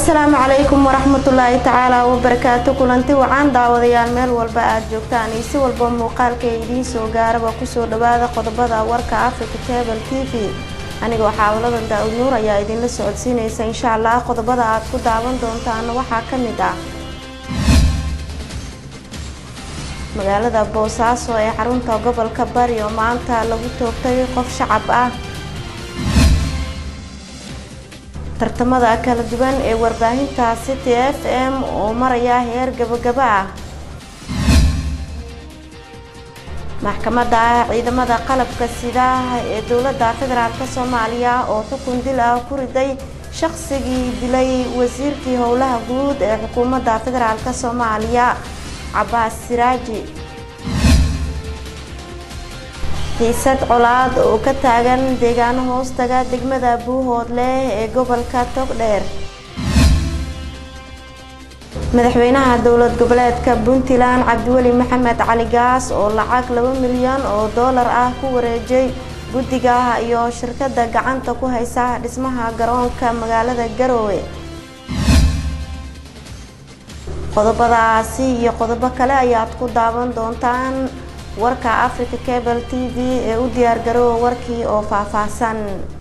asalaamu calaykum waraxmatullaahi tacaala wabarakaatu kulanti wacaan daawadayaal meel walba aad joogtaan iyo si walba muuqaalka idiin soo gaaraba kusoo dhawaada qodobada warka africa table t v anigoo xaawaladan daa-ud nuur ayaa idinla socodsiinaysa insha allah qodobada aad ku daawan doontaana waxaa ka mid ah magaalada boosaaso ee xarunta gobolka bari oo maanta lagu toogtay qof shacab ah tartamada kala duwan ee warbaahinta city f m oo maraya heer gabagaba ah maxkamadda ciidamada qalabka sida ee dowladda federaalk soomaaliya oo xukun dil ah ku riday shaqsigii dilay wasiirkii howlaha guud ee xukuumadda federaalk soomaaliya cabaas siraaji xiisad colaad oo ka taagan deegaano hoostaga degmada buuhoodle ee gobolka togdheer madaxweynaha dowlad goboleedka puntland cabdiweli maxamed cali gaas oo lacag laba milyan oo doolar ah ku wareejay guddiga iyo shirkadda gacanta ku haysa dhismaha garoonka magaalada garoowe qodobadaasi iyo qodobo kale ayaad ku daawan doontaan warka africa cable t v ee u diyaar garoowa warkii oo faahfaahsan